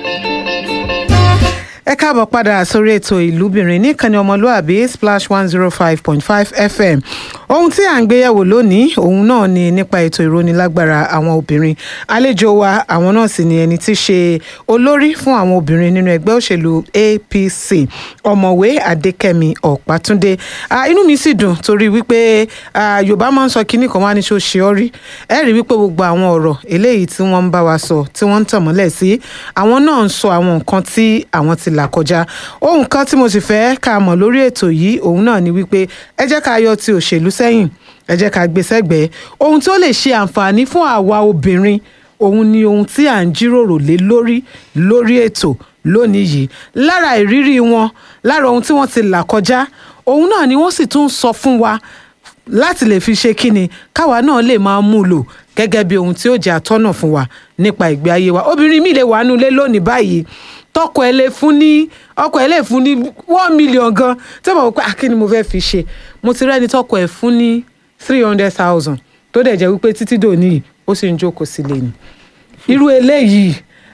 ẹ káàbọ̀ padà sórí ètò ìlúbìnrin níkànnì ọmọlúàbí splash one zero five point five fm ohun tí à ń gbéyẹ̀wò lónìí òun náà ni nípa ètò ìrónilágbára àwọn obìnrin àlejò wa àwọn náà sì ni ẹni tí ṣe olórí fún àwọn obìnrin nínú ẹgbẹ́ òṣèlú apc ọ̀mọ̀wé adékẹ́mi ọ̀pátúndé inú mi sì dùn torí wípé yorùbá máa ń sọ kinní kan wá ní ṣó ṣe ọ́ rí ẹ rí wípé gbogbo àwọn ọ̀rọ̀ eléyìí tí wọ́n ń bá wa sọ tí wọ́n ń tàn mọ́lẹ̀ sí àwọn náà ń sọ àwọn nǹkan tí àwọn ti là kọjá ohun kan tí mo sì fẹ́ ká mọ̀ lórí ètò yìí òun náà ni wípé ẹ jẹ́ ká yọ ti òṣèlú sẹ́yìn ẹ jẹ́ ká gbé sẹ́gbẹ̀ẹ́ ohun tí ó lè ṣe àǹfààní fún àwa obìnrin òun ni ohun tí à ń jíròrò lé lórí lórí ètò lónìí yìí lára ìrírí wọn lára ohun tí wọ́n ti là kọjá òun náà ni wọ́n sì tún sọ fún wa láti lè fi ṣe kíni káwa náà lè máa mú lò gẹ́gẹ́ bí ohun tí ó jẹ́ àtọ́nà fún wa nípa ìgbé ayé wa obìnrin mi lè wà nulẹ̀ lónìí báyìí tọkọ ẹ lè fún ní ọkọ ẹ lè fún ní one million gan tí mo pé akíni mo fẹ́ fi ṣe mo ti rẹ́ni tọkọ ẹ fún ní three hundred thousand tó dẹ̀ jẹ́ wípé títí dòní ó sì ń jókòó sílé ni irú eléyìí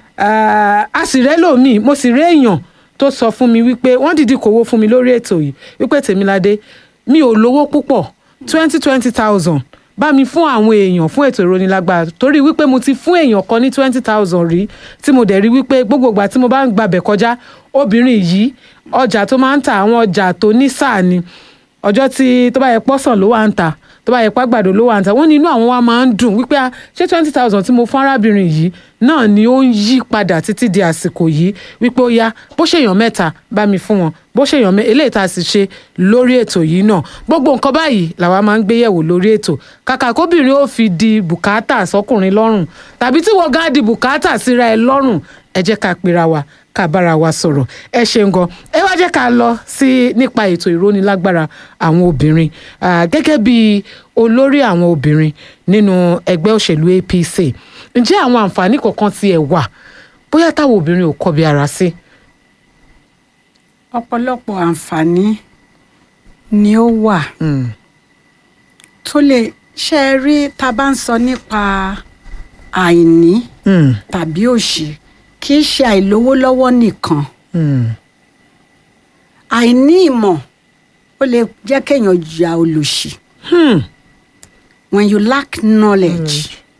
a sì rẹ́ lòmíì mo sì rí èèyàn tó sọ fún mi wípé wọ́n dìdí kówó fún mi lórí ètò yìí wípé tèmiládé mi ò lówó púpọ̀ twenty twenty thousand bá mi fún àwọn èèyàn fún ètò ìrónilágbára torí wípé mo ti fún èèyàn kan ní twenty thousand rí tí mo dẹ̀ rí wípé gbogbo ìgbà tí mo bá ń gbabẹ̀ kọjá obìnrin yìí ọjà tó máa ń ta àwọn ọjà tó ní sáà ni ọjọ́ tí tó bá yẹ pọ́sàn ló wà ń ta tó bá yẹ pàgbàdo ló wà ń ta wọ́n ní inú àwọn wa máa ń dùn wípé ṣé twenty thousand tí mo fún arábìnrin yìí náà ni ó ń yí padà títí di àsìkò yìí wípé ó yá bó ṣèyàn mẹ́ta bá mi fún wọn bó ṣèyàn mẹ́ eléyìí tá a sì ṣe lórí ètò yìí náà gbogbo nǹkan báyìí làwa máa ń gbé yẹ̀wò lórí ètò kàkà kóbìnrin ó fi di bùkátà sọkùnrin lọ́rùn tàbí tí wọ́n gá di bùkátà síra ẹ lọ́rùn ẹ jẹ́ ká pera wa ká bára wa sọ̀rọ̀ ẹ ṣeun gan ẹ wá jẹ́ ká lọ sí nípa ètò ìrónilágbára àwọn obìnrin gẹ́gẹ́ bí olórí àwọn obìnrin nínú ẹgbẹ́ òṣèlú APC ǹjẹ́ àwọn àǹfààní kọ̀ọ̀kan ti ẹ̀ wà bóyá táwọn obìnrin ò kọbi ara sí. ọ̀pọ̀lọpọ̀ àǹfààní ni ó wà tó lè ṣe é rí tá a bá ń sọ nípa àìní tàbí òṣì kì í ṣe àìlówó lọ́wọ́ nìkan àìní ìmọ̀ ó lè jẹ́ kéèyàn ya olòṣì when you lack knowledge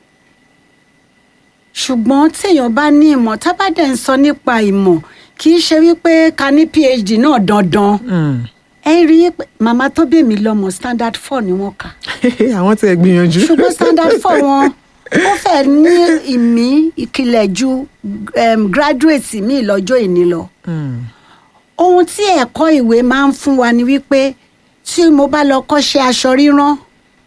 ṣùgbọ́n téèyàn bá ní ìmọ̀ tá bá dẹ̀ ń sọ nípa ìmọ̀ kì í ṣe wípé ká ní phd náà dandan ẹ rí i pé màmá tó bí mi lọ́mọ standard four ni wọ́n kà àwọn ti ẹ̀ gbìyànjú. ṣùgbọ́n standard four wọn ó fẹ́ ní ìmí ìkìlẹ̀ ju um, graduate mi lọ́jọ́ ìní lọ. ohun tí ẹ̀kọ́ ìwé máa ń fún wa ni wípé tí mo bá lọ kọ́ṣẹ́ aṣọ rírán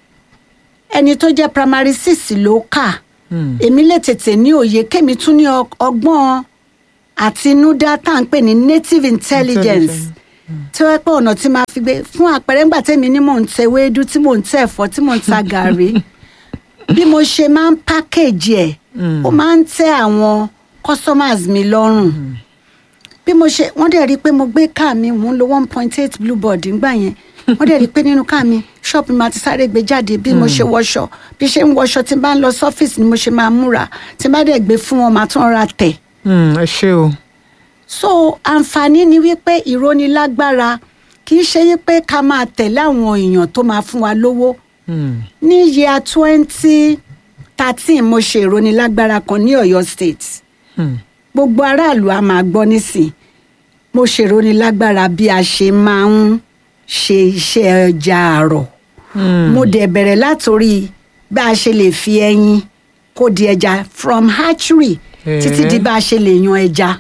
ẹni tó jẹ́ primary six ló kà èmi lè tètè ní òye kémi tún ní ọgbọ́n àtinúdá tá à ń pè ní native intelligence tí wọ́n pẹ́ ọ̀nà tí máa fi gbé fún àpẹẹrẹ ńgbà tẹ́mi ní mò ń tẹ ewédú tí mò ń tẹ ẹ̀fọ́ tí mò ń ta gàrí bí mo ṣe máa ń pákéjì ẹ̀ ó máa ń tẹ́ àwọn customers mi lọ́rùn bí mo ṣe wọ́n dẹ̀ rí i pé mo gbé káà mi mò ń lo one point eight bluebird ńgbà yẹn wọ́n dẹ̀ rí i pé nínú káà mi ṣọ́ọ̀bù mi máa ti sáré gbé jáde bí mo ṣe wọṣọ bí ṣe ń wọṣọ tí n bá ń lọ sọ́fíìsì ni mo ṣe máa múra tí n bá dẹ̀ gbé fún wọn máa tún ra tẹ̀. ẹ ṣé o. so àǹfààní ni wípé ìrónilágbára kì í ṣe wípé ká máa tẹ̀lé àwọn èèyàn tó máa fún wa lówó ní year twenty thirteen mo ṣe ìrónilágbára kan ní Ọ̀yọ́ state gbogbo aráàlú a máa gbọ́ nísìn mo ṣe ìrónilágbára bí a ṣe máa ń ṣe iṣẹ́ ẹja àrọ̀ mo dẹ̀ bẹ̀rẹ̀ látòrí bá a ṣe lè fi ẹyin kó di ẹja from hatchery títí di bá a ṣe lè yan ẹja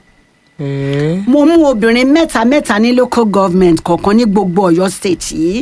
mo mú obìnrin mẹ́ta mẹ́ta ní local government kọ̀ọ̀kan ní gbogbo Ọ̀yọ́ state yìí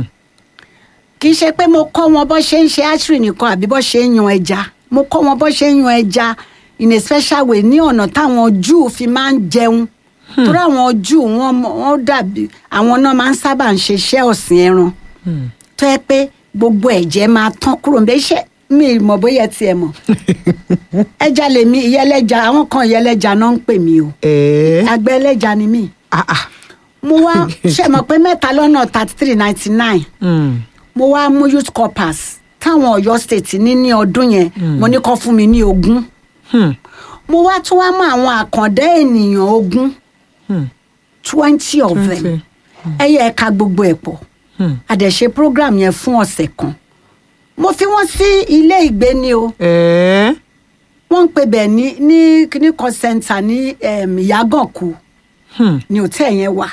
kì í ṣe pé mo kọ́ wọn bó ṣe ń ṣe hatchery nìkan àbí bó ṣe ń yan ẹja mo kọ́ wọn bó ṣe ń yan ẹja in a special way ní ọ̀nà táwọn Júù fi máa ń jẹun torí àwọn Júù wọn wọn dàbí àwọn náà máa ń sábà ń ṣe iṣẹ́ ọ̀sìn ẹran tó yẹ pé gbogbo ẹ̀jẹ̀ máa tán kúrò níbẹ̀ iṣẹ́ mi mọ̀ bóyá tiẹ̀ mọ̀ ẹja lèmi ìyẹlẹ́ja àwọn kan ìyẹlẹ́ja náà ń pè mí o àgbẹ̀ ẹlẹ́ja ni mí mo wá ṣe mọ̀ pé mẹ́ta lọ́nà thirty three ninety nine mo wá mú youth corpers táwọn Ọ̀yọ́ state ní ní ọdún yẹn mo ní kó fún mi ní ogún mo wá tún wá mọ àwọn àkàndá ènìyàn ogún Hmm. twenty of them Twenty. ẹyẹ ẹ̀ka gbogbo ẹ̀ pọ̀ Hmm. àdẹ̀ṣe program yẹn fún ọ̀sẹ̀ kan mo fi wọ́n sí ilé ìgbé ni o ẹ̀ẹ́ wọ́n ń pè bẹ̀ ní ní kíní kan center ní um, ìyágànkù Hmm. ní hòtẹ́ẹ̀ yẹn wà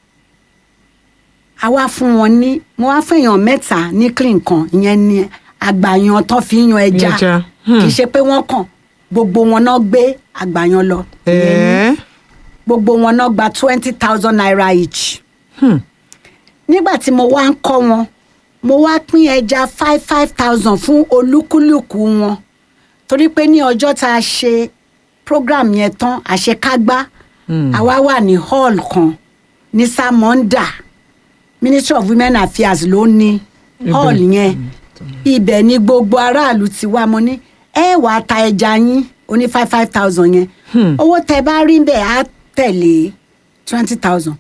a wá fún wọn ní mo wá fún èèyàn mẹ́ta ní clean kan ìyẹn ni àgbàyàn tó fi ń yan ẹja Ẹja, hmm. kì í ṣe pé wọ́n kàn gbogbo wọn náà gbé àgbàyàn lọ ìyẹn ní ẹ̀ẹ́ gbogbo wọn náà gba twenty thousand naira each Hmm. nígbà tí mo wá ń kọ́ wọn mo wá pín ẹja five five thousand fún olúkúlùkù wọn torí pé ní ọjọ́ tá a ṣe program yẹn tán àṣekágbá Hmm. àwa wà ní hall kan ní samonda ministry of women affairs ló ní hall yẹn ibẹ̀ ni gbogbo aráàlú ti wá mo ní ẹ wàá ta ẹja yín oní five five thousand yẹn Hmm. owó tẹ bá rí bẹ́ẹ̀ á tẹ̀lé twenty thousand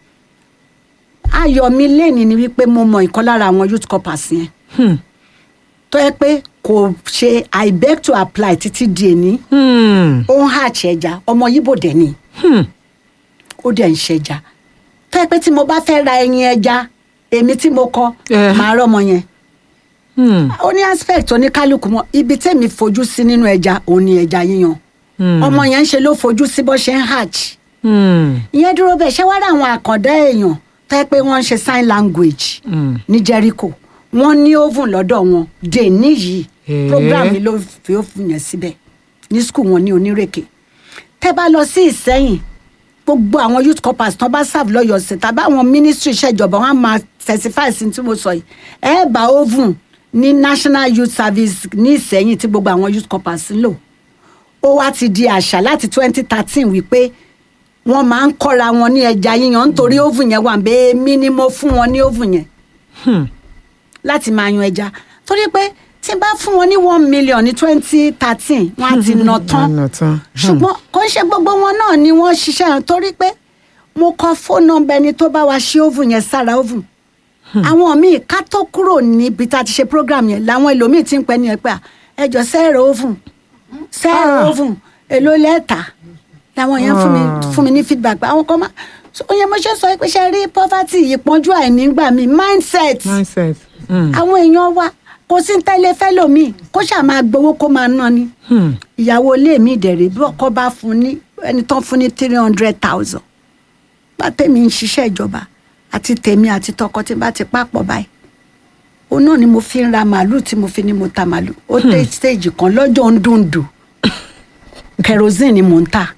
ayọ̀ mi lẹ́ni ni wípé mo mọ ìkan lára àwọn youth corpers yẹn Hmm. tó yẹ pé kò ṣe i beg to apply títí di èní Hmm. ó ń hàch ẹja ọmọ yíbò dẹ̀ ni Hmm. ó dẹ̀ ń ṣẹja tó yẹ pé tí mo bá fẹ́ ra ẹyin ẹja èmi tí mo kọ Eh. màá rọ́mọ yẹn Hmm. ó ní aspect oníkálukú mọ ibi tẹ́mi fojú sí nínú ẹja òun ni ẹja yíyan Hmm. ọmọ yẹn ń ṣe ló fojú sí bó ṣe ń hatch Hmm. ìyẹn dúró bẹ́ẹ̀ ṣé wàá rà àwọn àkàndá èèyàn tó yẹ pé wọ́n ń ṣe sign language Hmm. ní Jericho wọ́n ní oven lọ́dọ̀ wọn dè níyì Eh. program mi ló fi oven yẹn síbẹ̀ ní school wọn ní onírèké tẹ́ bá lọ sí Ìsẹ́yìn gbogbo àwọn youth corpers tán bá serve lọ́yọ̀ sí tàbí àwọn ministry ìṣèjọba wọn á máa testify sí tí mo sọ yìí ẹ bá oven ní national youth service ní Ìsẹ́yìn tí gbogbo àwọn youth corpers ń lò ó wá ti di àṣà láti twenty thirteen wípé wọ́n máa ń kọ́ra wọn ní ẹja yíyan nítorí oven yẹn wà bẹ́ẹ̀ mí ni mo fún wọn ní oven yẹn Hmm. láti máa yan ẹja torí pé tí n bá fún wọn ní one million ní twenty thirteen wọn á ti nà tán Ọ̀nà tán. ṣùgbọ́n kò ń ṣe gbogbo wọn náà ni wọ́n ṣiṣẹ́ yẹn torí pé mo kọ fóònù nọ́mbà ẹni tó bá wa ṣe oven yẹn sára oven àwọn míì ká tó kúrò níbi tá a ti ṣe program yẹn làwọn ẹlòmíì ti ń pẹ́ ní ẹ pé à, ẹ jọ sẹ́ẹ̀rẹ̀ oven sẹ́ẹ̀rẹ̀ Ah. oven èló lẹ́ẹ̀ta làwọn yẹn fún mi Ah. fún mi ní feedback pé àwọn kan máa so yẹn mo ṣe sọ pé ṣe rí poverty ìpọ́njú àìnígbà mi mindset Mindset. Hmm. àwọn èèyàn wa kò sí tẹ́lẹ̀ fẹ́ lòmíì kó ṣáà máa gbowó kó máa ná ni Hmm. ìyàwó ilé mi ìdẹ̀rẹ̀ bí ọkọ bá fún ní ẹni tán fún ní three hundred thousand bá tèmi ń ṣiṣẹ́ ìjọba àti tèmi àti tọkọ tí bá ti papọ̀ báyìí òun náà ni mo fi ń ra màálù tí mo fi ní mo ta màálù ó dé stage kan lọ́jọ́ ń dùndù kerosene ni mò ń tà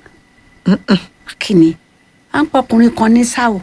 kíni à ń pọkùnrin kan ní sáwò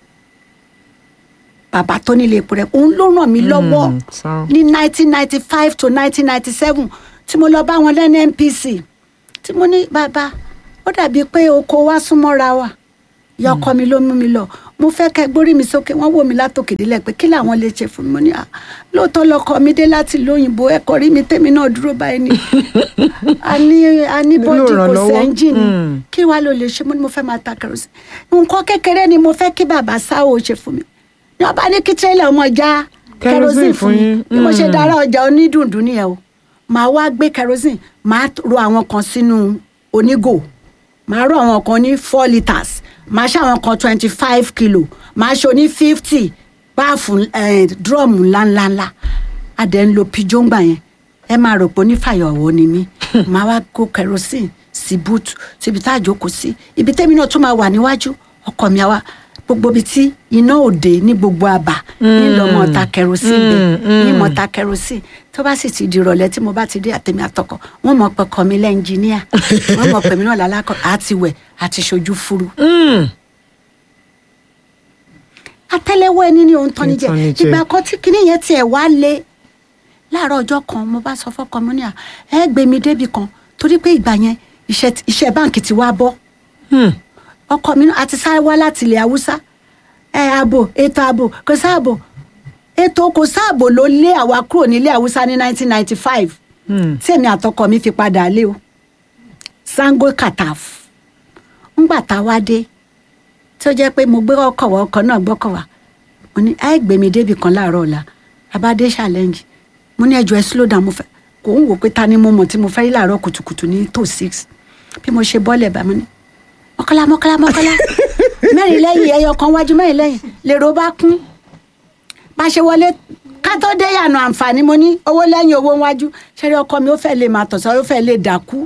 bàbá tó nílé epo rẹ òun ló ràn mí lọ́wọ́ Hmm. Sáwò. ní nineteen ninety five to nineteen ninety seven tí mo lọ bá wọn lẹ́nu NPC tí mo ní bàbá ó dàbí pé oko wa súnmọ́ra wa ìyá ọkọ mi ló mú mi lọ mo fẹ́ kẹ́ gbórí mi sókè wọ́n wò mí látòkè délẹ̀ pé kí làwọn lè ṣe fún mi mo ní à lóòótọ́ lọkọ mi dé láti lóyìnbó ẹ̀kọ́ rí mi tèmi náà dúró báyìí ni a ní a ní Nílò bọ́dì kò ìrànlọ́wọ́. sẹ́ńjìnì Mm. kí wàá ló lè ṣe mo ní mo fẹ́ máa ta kẹrọsì nǹkan kékeré ni mo fẹ́ kí bàbá sáwò ṣe fún mi ní ọba ní kí tírélà ọmọ já Kerosene kẹrọsì fún fún mi yín. bí mo ṣe Mm. dára ọjà onídùndún nìyẹn o màá wá gbé kerosene màá ro àwọn kan sínú onígò màá ro àwọn kan ní four litres màá ṣe àwọn kan twenty five kilo màá ṣe oní fifty báàfù eh, drum ńláńláńlá adẹ̀ ń lo pigeon gbà yẹn ẹ máa rò pé onífàyàwọ́ ni mí màá wá kó kerosene sí búùtù síbi tá a jókòó sí ibi tẹ́mi náà tún máa wà níwájú ọkọ mi àwa gbogbo ibi tí iná òde ní gbogbo àbá nílọmọ ta kerosene bẹ́ẹ̀ mm. ní mọ ta kerosene tó bá sì ti di ìrọ̀lẹ́ tí mo bá ti dé àtẹ̀mí àtọkọ wọ́n mọ̀ pé ọkọ mi lẹ́ńjìníà wọ́n mọ̀ pé mi náà lálákọ̀ àti wẹ̀ àti ṣojú furu Hmm. atẹ́lẹwọ́ ẹni ní ohun tán ní jẹ Ìtàn ní jẹ. ìgbà kan tí kinní yẹn tiẹ̀ wá lé láàárọ̀ ọjọ́ kan mo bá sọ fọ́kọ mi ní à ẹ gbé mi débi kan torí pé ìgbà yẹn iṣẹ́ ti- iṣẹ́ báǹkì ti wá bọ́ Hmm. ọkọ mi náà àti sáré wá láti ilẹ̀ haúsá ẹ ààbò ètò ààbò kò sáàbò ètò kò sáàbò ló lé àwa kúrò nílé haúsá ní 1995 Hmm. tí èmi àtọkọ mi fi padà lé o sango kataf ńgbà tá a wá dé tí ó jẹ́ pé mo gbé ọkọ̀ wá ọkọ̀ náà gbọ́kọ̀ wá mo ní ẹ gbé mi débi kan láàárọ̀ ọ̀la abádé challenge mo ní ẹjọ́ ẹ slow down mo fẹ́ kò ń wò pé ta ni mo mọ̀ tí mo fẹ́ rí láàárọ̀ kùtùkùtù ní tó six bí mo ṣe bọ́lẹ̀ bá mi ní mọ́kànlá mọ́kànlá mọ́kànlá mẹ́rin lẹ́yìn ẹyọ kan wájú mẹ́rin lẹ́yìn lèrò bá kún bá ṣe wọlé ká tó dé yànnà àǹfààní mo ní owó lẹ́yìn owó wájú ṣẹ́rí ọkọ mi ó fẹ́ lè máa tọ̀sán ó fẹ́ lè dákú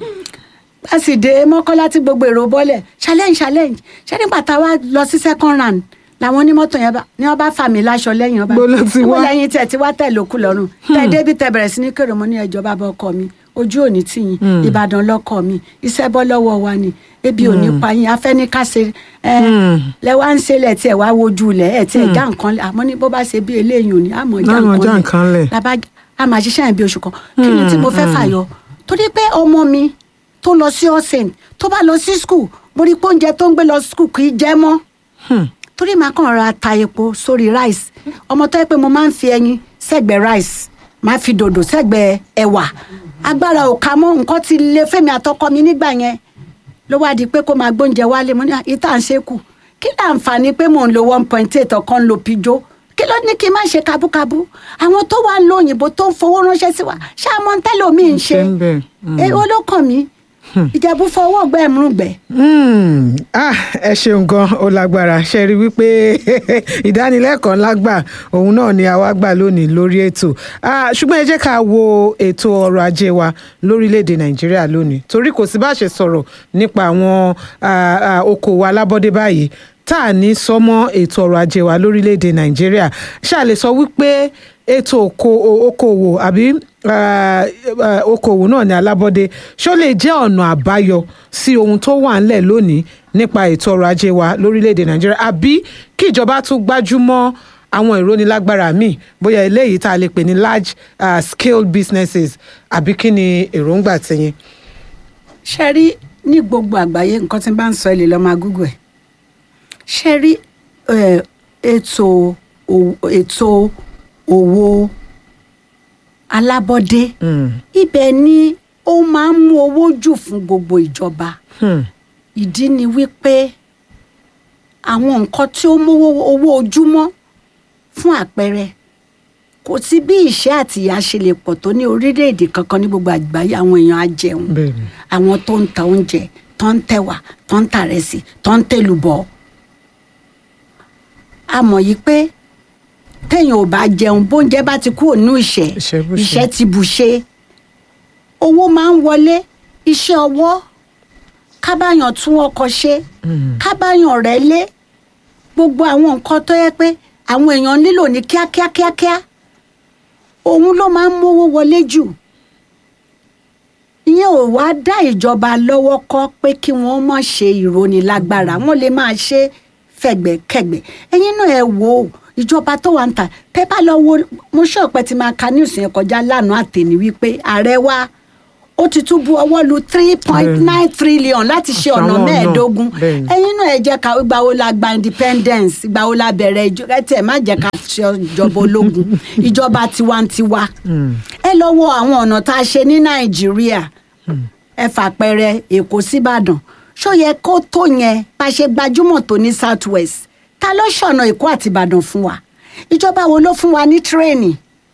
bá sì dé mọ́kànlá tí gbogbo èrò bọ́lẹ̀ challenge challenge ṣé nígbà tá a wá lọ sí second round làwọn onímọ́tò yẹn bá ní wọ́n bá fà mí láṣọ lẹ́yìn ọba Gbolo ti wá. wọ́n lẹ́yìn tẹ̀ tí wá tẹ̀ lókù lọ́rùn tẹ̀ débi tẹ̀ bẹ̀rẹ̀ sí ní kéré mo ní ẹjọ́ bàbá ọkọ mi ojú òní tìyìn ìbàdàn lọ́kọ mi iṣẹ́ bọ́ lọ́wọ́ wa ni ebi òní pa yín afẹ́nikáṣe ẹ lẹ́wà ń ṣe lẹ̀ tí ẹ̀ wá wojú lẹ̀ ẹ̀ tí ẹ̀ já nǹkan lẹ̀ àmọ́ ní bó bá ṣe bí eléyìí òní àmọ́ já Àmọ́ já nǹkan nǹkan lẹ̀. lẹ̀ làbá a máa ṣiṣẹ́ yẹn bí oṣù kan kí ni tí mo fẹ́ fàyọ torí pé ọmọ mi tó lọ sí ọ̀sẹ̀ tó bá lọ sí skul mo rí pé oúnjẹ tó ń gbé lọ skul kì í jẹ mọ́ torí màá kàn ra ta epo sórí rice ọmọ tó yẹ pé mo máa ń fi ẹyin sẹ́gbẹ̀ẹ́ rice máa fi dòdò sẹ́gbẹ̀ẹ́ ẹ̀wà agbára ò ká mọ́ nǹkan ti le fẹ́mi àtọkọ mi nígbà yẹn ló wá di pé kó máa gbóúnjẹ wálé mo ní "Ah, ìta ń ṣe kù kí láǹfààní pé mò ń lo one point eight ọ̀kan ń lo pijó kí ló ní kí n má ṣe kábúkábú àwọn tó wà ń lo òyìnbó tó ń fowó ránṣẹ́ sí wa ṣáà mọ́ ń tẹ́lẹ̀ omi ń ṣe Ṣe ń bẹ̀, mm. èwo ló kàn mí ìjẹ̀bú fọwọ́ gbẹ́ ẹ̀múrùngbẹ́ Hmm, ah, ẹ ṣeun gan ó lágbára ṣe rí wípé ìdánilẹ́kọ̀ọ́ lágbà òun náà ni àwa gbà lónìí lórí ètò Ah, ṣùgbọ́n ẹ jẹ́ ká wo ètò ọrọ̀ ajé wa lórílẹ̀‐èdè nàìjíríà lónìí torí kò sí bá ṣe sọ̀rọ̀ nípa àwọn ah, ah, okòwò alábọ́dé báyìí tá a ní sọmọ ètò ọrọ̀ ajé wa lórílẹ̀‐èdè nàìjíríà ṣáà lè sọ wípé ètò oko- o- okòwò àbí ah, ah, okòwò náà ní alábọ́dé ṣó lè jẹ́ ọ̀nà àbáyọ sí ohun tó wà ńlẹ̀ lónìí nípa ètò ọrọ̀ ajé wa lórílẹ̀‐èdè nàìjíríà àbí kí ìjọba tún gbájúmọ́ àwọn ìrónilágbára míì bóyá eléyìí tá a lè pè ní large uh, scale businesses àbí kí ni èròǹgbà tiyín. ṣe rí ní gbogbo àgbáyé nǹkan tí n bá ń sọ ẹ lè lọ máa google ẹ ṣe rí eh, ètò òwò- ètò òwò alábọ́dé Hmm, ibẹ̀ ni ó máa ń mú owó jù fún gbogbo ìjọba hmm, ìdí ni wípé àwọn nǹkan tí ó mówó owó ojúmọ́ fún àpẹẹrẹ kò sí bí ìṣẹ́ àti ìyà ṣe lè pọ̀ tó ní orílẹ̀-èdè kankan ní gbogbo àgbáyé àwọn èèyàn á jẹun bẹ́ẹ̀ ni. àwọn tó ń ta oúnjẹ tó ń tẹ̀wà tó ń ta rẹsì tó ń tẹ̀lùbọ̀ a mọ̀ yìí pé téèyàn ò bá jẹun bóúnjẹ bá ti kúrò nínú ìṣẹ́ Ìṣẹ́ bùṣe. ìṣẹ́ ti bùṣe owó máa ń wọlé iṣẹ́ ọwọ́ kábàyàn tún ọkọ̀ ṣe kábàyàn rẹ̀ lé gbogbo àwọn nǹkan tó yẹ pé àwọn èèyàn nílò ní kíákíá kíákíá òun ló máa ń mówó wọlé jù ìyẹn ò wá dá ìjọba lọ́wọ́ kọ́ pé kí wọ́n má ṣe ìrónilágbára wọ́n lè máa ṣe fẹ̀gbẹ́kẹ̀gbẹ́ ẹ̀yin náà ẹ wò ó ìjọba tó wà ń ta pépà lọ wo mo ṣọ̀pẹ́ ti máa ka news yẹn kọjá lánàá àtẹ̀ní wípé ààrẹ wa ó ti tún bu ọwọ́ lu three point nine trillion láti ṣe ọ̀nà Àtàwọn náà, mẹ́ẹ̀ẹ́dógún bẹ́ẹ̀ ni. ẹ̀yin náà ẹ jẹ́ ká ìgbà wo la gba independence ìgbà wo la bẹ̀rẹ̀ ìjọ ẹ tiẹ̀ má jẹ́ ká ṣe ìjọba ológun ìjọba tiwantiwa ẹ lọ wo àwọn ọ̀nà tá a ṣe ní nàìjíríà ẹ fàpẹẹrẹ èkó síbàdàn ṣó yẹ kó tó yẹn bá ṣe gbajúmọ̀ tó ní south west ta ló ṣọ̀nà èkó àti ìbàdàn fún wa ìjọba wo ló fún wa ní tírẹ́ẹ̀nì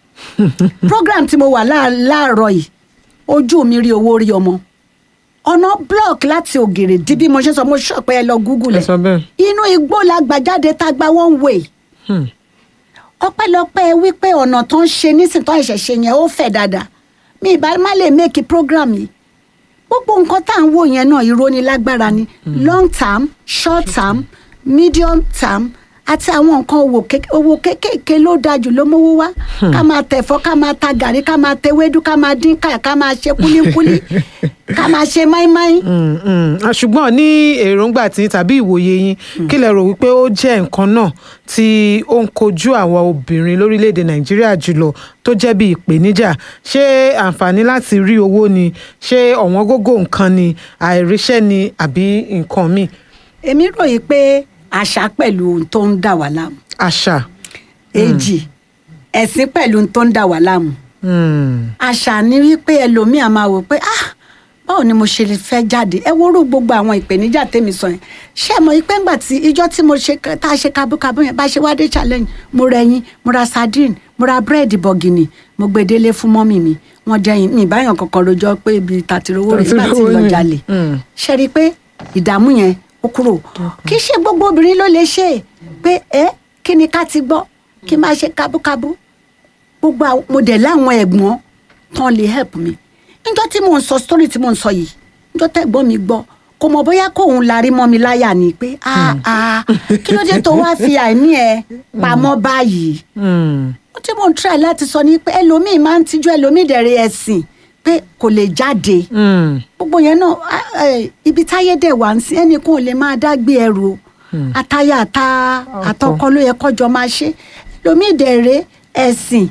program tí mo wà láà- láàárọ̀ yìí ojú mi rí owó rí ọmọ ọ̀nà block láti ògèrè di bí mo ṣe sọ mo ṣọ̀pẹ́ ẹ lọ google ẹ sọ ẹ̀ bẹ́ẹ̀. inú igbó la gbà jáde tá a gba one way Hmm, ọpẹ́lọpẹ́ wípé ọ̀nà tó ń ṣe nísìnyí tó ń ṣẹ̀ṣẹ̀ yẹn ó fẹ̀ dáadáa mi ìbá má lè make program yìí gbogbo nǹkan tá à ń wò yẹn náà ìrónilágbára ni long term short term medium term àti àwọn nǹkan owó kéke- owó kéékèèké ló dájú ló mówó wá ká máa tẹ̀fọ́ ká máa ta gàrí ká máa tewédú ká máa dín ká ká máa ṣe kúlíkúlí ká máa ṣe máímáí. hmm, hmm. Ah, ṣùgbọ́n ní èròǹgbà tí tàbí ìwòye yín kí lẹ rò wípé ó jẹ́ nǹkan náà tí ó ń kojú àwọn obìnrin lórílẹ̀‐èdè nàìjíríà jùlọ tó jẹ́ bí ìpèníjà ṣé àǹfààní láti rí owó ni ṣé ọ̀wọ́n gógó nǹkan ni àìríṣẹ́ ni àbí nǹkan míì èmi ròyìn pé àṣà pẹ̀lú ohun tó ń dà wá láàmú àṣà. èjì ẹ̀sìn pẹ̀lú ohun tó ń dà wá láàmú Hmm, àṣà ni wípé ẹlòmíà máa wò pé ah báwo ni mo ṣe lè fẹ́ jáde ẹ wóró gbogbo àwọn ìpèníjà tèmi sọ yẹn ṣé ẹ mọ̀ pé ńgbà tí ijọ́ tí mo ṣe tá a ṣe kábúkábú yẹn bá ṣe wá dé challenge mo ra ẹyin mo ra sardine mo ra búrẹ́dì bọ̀gìnì mo gbé délé fún mọ́mì mi wọ́n wọ́n jẹ́ mi ìbáyàn kankan rojọ́ pé ibi tàtìrówó rẹ̀ nígbà tí Tàtìrówó lọ ni. jalè Mm. ṣe rí i pé ìdààmú yẹn ó kúrò kì í ṣe gbogbo obìnrin ló lè ṣe é pé ẹ kí ni ká ti gbọ́ kí n máa ṣe kábúkábú gbogbo àwọn- mo dẹ̀ láwọn ẹ̀gbọ́n tán lè help mi níjọ́ tí mò ń sọ story tí mò ń sọ yìí níjọ́ tẹ́gbọ́n mi gbọ́ kò mọ̀ bóyá kóun larí mọ́ mi láyà ni pé ah ah kí ló dé tó wá fi àìní ẹ pamọ́ báyìí Mm. ó tí mò ń try láti sọ ni pé ẹlòmíì máa ń tijú ẹlòmíì dẹ̀rẹ̀ ẹ̀sìn pé kò lè jáde Mm. gbogbo yẹn náà á, ẹ, ibi táyé dẹ̀ wá ń sí ẹnìkan ò lè máa dá gbé ẹrù o àtayà àta àtọkọ ló yẹ kọjọ máa ṣe ẹlòmíì dẹ̀rẹ̀ ẹ̀sìn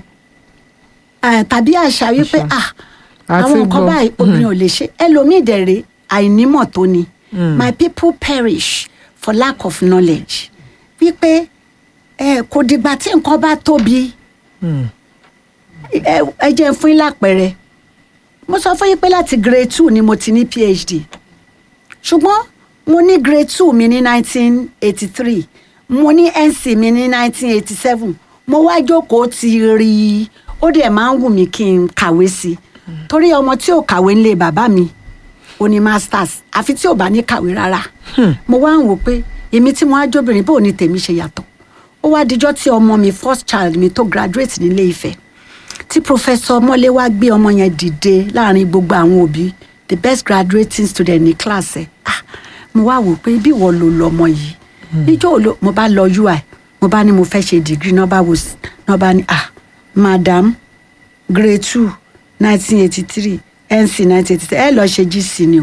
ẹ, tàbí àṣà wípé Àṣà. ah Àti àwọn nǹkan gbọ́. báyìí obìnrin ò lè ṣe ẹlòmíì dẹ̀rẹ̀ àìnímọ̀ tó ni Mm. my people perish for lack of knowledge wípé ẹ kò dìgbà tí nǹkan bá tóbi Mm. ẹ ẹ jẹ́ n fún yín lápẹẹrẹ mo sọ fún yín pé láti grade two ni mo ti ní phd ṣùgbọ́n mo ní grade two mi ní nineteen eighty three mo ní nc mi ní nineteen eighty seven mo wá jókòó ti rí i ó dẹ̀ máa ń wù mí kí n kàwé sí i torí ọmọ tí ò kàwé ńlé bàbá mi ó ní masters àfi tí ò bá ní kàwé rárá mo wá ń wò pé èmi tí mo á jóbìnrin bó ní tèmi ṣe yàtọ̀ ó wá dijọ́ tí ọmọ mi first child mi tó graduate nílé Ifẹ̀ tí professor mọ́lé wá gbé ọmọ yẹn dìde láàrin gbogbo àwọn òbí the best graduating student ní class ẹ̀ ah mo wá wò pé bí wọ́n lo lọ́mọ yìí níjọ́ òlo mo bá lọ ui mo bá ní mo fẹ́ ṣe degree náà bá wò sí náà bá ní ah madam grade two nineteen eighty three nc nineteen eighty three ẹ lọ ṣe gc ni o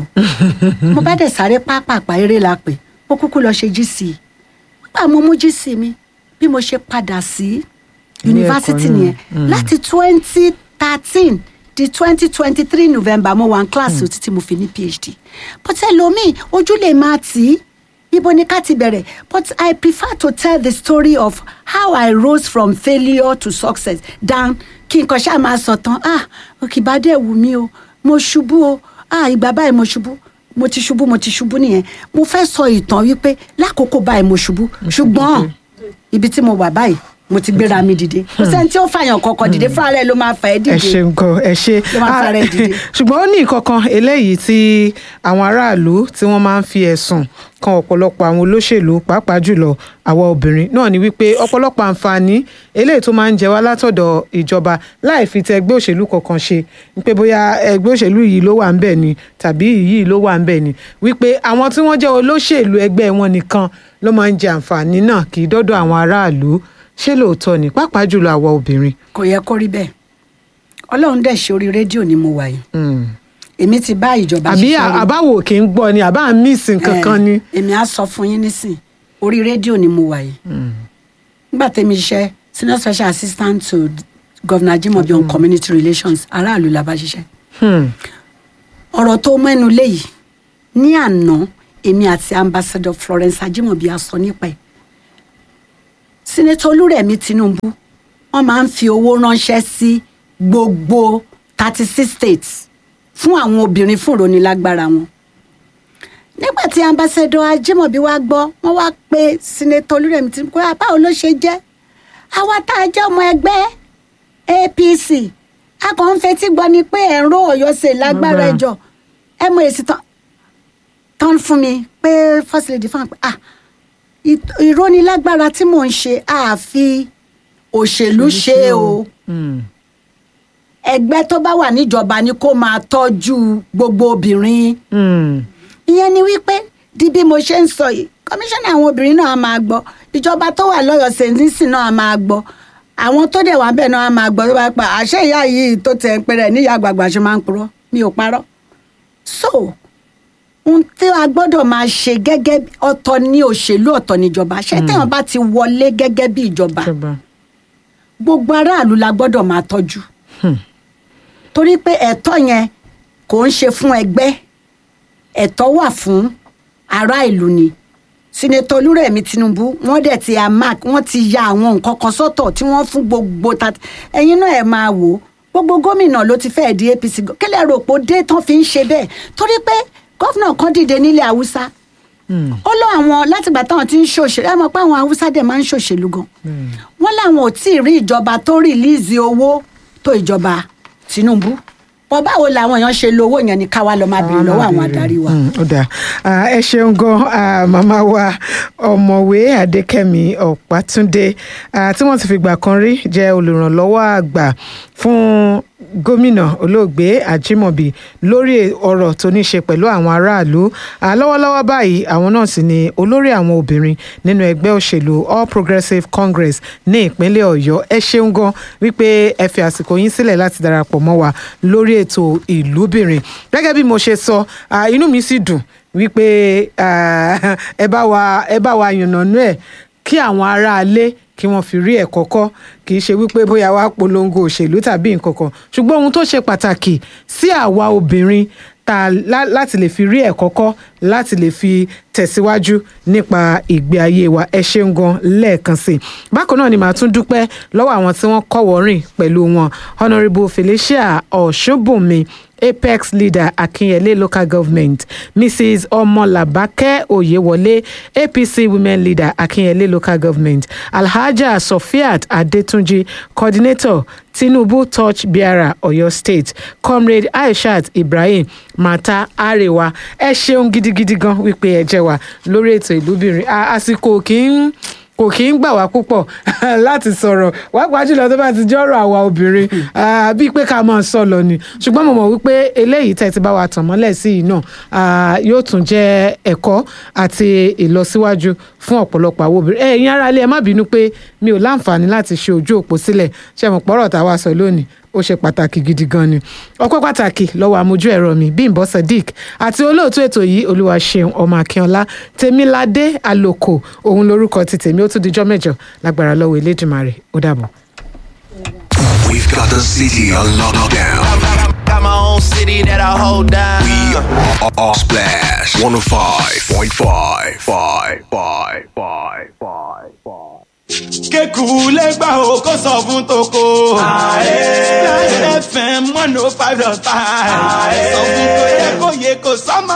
mo bá dẹ̀ sáré pápápá eré la pè ó kúkú lọ ṣe gc nígbà mo mú gc mi bí mo ṣe padà sí Ilé yunifásitì ẹ̀kọ́ náà. nìyẹn láti twenty thirteen di twenty twenty three november mo wà ní kíláàsì títí mo fi ní phd but ẹlòmíì ojú lè máa tì í ibo ni ká ti bẹ̀rẹ̀ but i prefer to tell the story of how i rose from failure to success down kí nǹkan ṣáà máa sọ tán ah òkè bá dẹ̀ wù mí o mo ṣubú o ah ìgbà báyìí mo ṣubú mo ti ṣubú mo ti ṣubú nìyẹn mo fẹ́ sọ ìtàn wípé lákòókò báyìí mo ṣubú ṣùgbọ́n ibi tí mo wà báyìí mo ti gbéra mi dìde kò sẹ́ni tí ó fàyàn kọ̀ọ̀kan dìde fúnra rẹ̀ ló máa fà ẹ́ ẹ dìde ṣeun gan ẹ ṣe Ló máa fara ẹ̀ dìde. ṣùgbọ́n ó ní ìkankan eléyìí tí àwọn aráàlú tí wọ́n máa ń fi ẹ̀sùn kan ọ̀pọ̀lọpọ̀ àwọn olóṣèlú pàápàá jùlọ àwa obìnrin náà ni wípé ọ̀pọ̀lọpọ̀ àǹfààní eléyìí tó máa ń jẹ wá látọ̀dọ̀ ìjọba láì fi tẹ ẹgbẹ́ òṣèlú kankan ṣe wípé bóyá ẹgbẹ́ òṣèlú yìí ló wà ń bẹ̀ ni tàbí yìí ló wà ń bẹ̀ ni wípé àwọn tí wọ́n jẹ́ olóṣèlú ẹgbẹ́ wọn nìkan ló máa ń jẹ àǹfààní náà kì í dọ́dọ̀ àwọn aráàlú ṣé lóòótọ́ ni pàápàá jùlọ àwa obìnrin. kò yẹ kó rí bẹ́ẹ̀ ọlọ́run dẹ̀ ṣe orí rédíò ni mo wà yìí Mm. èmi ti bá ìjọba àbí ṣiṣẹ́ rí. àbáwò kì í gbọ́ ni àbá míìsì kankan ni. Eh, èmi á sọ fún yín nísìn orí rédíò ni mo wà yìí nígbà tẹ́mi ṣiṣẹ́ senior special assistant to governor Ajimobi on community relations aráàlú la bá ṣiṣẹ́ Hmm. ọ̀rọ̀ tó mẹ́nu léyìí ní àná èmi àti ambassador Florence Ajimobi a sọ nípa ẹ̀ senator Olúrẹ̀mí Tinubu wọ́n máa ń fi owó ránṣẹ́ sí gbogbo thirty six states fún àwọn obìnrin fún ìrónilágbára wọn nígbà tí ambassador Ajimobi wá gbọ́ wọ́n wá pe senator Olúrẹ̀mí Tinubu pé báwo ló ṣe jẹ́ àwa tá a jẹ́ ọmọ ẹgbẹ́ APC a kàn ń fetí gbọ́ ni pé ẹ̀ ń ró Ọ̀yọ́ ṣe lágbára Lágbára. ẹjọ́ ẹ mọ èsì tán tán fún mi pé first lady fún mi pé ah ì- ìrónilágbára tí mò ń ṣe àfi òṣèlú ṣe o Hmm. ẹgbẹ́ tó bá wà níjọba ni kó máa tọ́jú gbogbo obìnrin Hmm. ìyẹn ni wípé di bí mo ṣe ń sọ yìí kọmíṣánná àwọn obìnrin náà á máa gbọ́ ìjọba tó wà lọ́yọ̀ sẹ́ńtísì náà á máa gbọ́ àwọn tó dẹ̀ wà bẹ́ẹ̀ náà á máa gbọ́ tó bá pa àṣẹ ìyá yìí tó tẹ̀ ń pẹ́rẹ́ níyà àgbààgbà ṣe máa ń purọ́ mi ò parọ́ so ohun tí a gbọ́dọ̀ máa ṣe gẹ́gẹ́ bí- ọ̀tọ̀ ní òṣèlú ọ̀tọ̀ níjọba ṣé téèyàn bá ti wọlé gẹ́gẹ́ bí ìjọba Ìjọba. gbogbo aráàlú la gbọ́dọ̀ máa tọ́jú Hmm. torí pé ẹ̀tọ́ yẹn kò ń ṣe fún ẹgbẹ́ ẹ̀tọ́ wà fún ará ìlú ni sinetọ olúrẹ̀mí tinubu wọ́n dẹ̀ ti amac wọ́n ti ya àwọn nǹkan kan sọ́tọ̀ tí wọ́n fún gbogbo ta ẹ̀yin náà ẹ̀ máa wò ó gbogbo gómìnà ló ti fẹ́ẹ̀ di apc gọ- kílẹ̀ rò pé ó dé tán fi ń ṣe bẹ́ẹ̀ torí pé gọ́fìnà kan dìde nílẹ̀ haúsá Hmm. ó lọ àwọn látìgbà táwọn ti ń ṣòṣèlú ẹ mọ̀ pé àwọn haúsá dẹ̀ máa ń ṣòṣèlú gan Hmm. wọ́n láwọn ò tí ì rí ìjọba tó rìlíìsì owó tó ìjọba tinubu bọ́ báwo làwọn èèyàn ṣe lo owó yẹn ni ká wá lọ máa béèrè lọ́wọ́ àwọn adarí wa. Mm, ó dáa Ah, ẹ ṣeun gan ah, màmá wa ọ̀mọ̀wé adékẹ́mi ọ̀pátúndé ah, tí wọ́n ti fìgbà kan rí jẹ́ olùrànlọ́wọ́ àgbà fún gómìnà olóògbé ajímọ̀bí lórí ọ̀rọ̀ tó ní ṣe pẹ̀lú àwọn aráàlú Ah, lọ́wọ́lọ́wọ́ báyìí àwọn náà sì ni olórí àwọn obìnrin nínú ẹgbẹ́ òṣèlú all progressives congress ní ìpínlẹ̀ ọ̀yọ́ ẹ ṣeun gan wípé ẹ fi àsìkò yín sílẹ̀ láti darapọ̀ mọ́ wa lórí ètò ìlúbìnrin gẹ́gẹ́ bí mo ṣe sọ ah, inú mi sì dùn wípé ah, ẹ bá wa ẹ bá wa yànnànú ẹ̀ kí àwọn aráalé kí wọ́n fi rí ẹ̀kọ́ kọ́ kì í ṣe wípé bóyá wàá polongo òṣèlú tàbí nǹkan kan ṣùgbọ́n ohun tó ṣe pàtàkì sí àwa obìnrin ta lá- láti lè fi rí ẹ̀kọ́ kọ́ láti lè fi tẹ̀síwájú nípa ìgbé ayé wa ẹ ṣeun gan lẹ́ẹ̀kan sí i bákan náà ni màá tún dúpẹ́ lọ́wọ́ àwọn tí wọ́n kọ́wọ́ rìn pẹ̀lú wọn honourable felicia ọ̀ṣunbùnmi apex leader akinyele local government mrs ọmọlàbákẹ́ oyewọlé apc women leader akinyele local government alhaja sofiat adetunji coordinator tinubu touch biara oyo state comrade aishat ibrahim mata arewa ẹ ṣeun gidigidi gan wípé ẹ jẹ́ wa lórí ètò ìlúbìnrin A- àsìkò kì í kò kí ń gbà wá púpọ̀ láti sọ̀rọ̀ wápá jùlọ tó bá ti jọ́rọ̀ àwa obìnrin ah, bíi pé ká máa sọ lọ ni ṣùgbọ́n mo mọ̀ wípé eléyìí tẹ́ ti bá wa tàn mọ́lẹ̀ sí yìí náà ah, yóò tún jẹ́ ẹ̀kọ́ àti ìlọsíwájú fún ọ̀pọ̀lọpọ̀ àwọn obìnrin ẹ ẹ̀yin aráalé ẹ má bínú pé mi ò láǹfààní láti ṣe ojú òpó sílẹ̀ ṣe mọ̀ pọ́rọ̀ tá a wá sọ lónìí ó ṣe pàtàkì gidi gan ni ọpẹ́ pàtàkì lọ́wọ́ amójú ẹ̀rọ mi bímbọ́ sadiq àti olóòtú ètò yìí olúwaṣeun ọmọ akínọlá tèmiládé àlòkò òun lórúkọ ti tèmi ó tún dijọ́ mẹ́jọ lágbára lọ́wọ́ elédùnmarè ó dàbọ̀. We've got the city on lockdown. Got my own city that I hold down. We are, are Splash 105.5. Five, five, five, five, five. kéku lẹ́gbà o kó sọ fún toko. Láyé FM one oh five dot five. Sọ fún kò yẹ kó yẹ kó sọ́mọ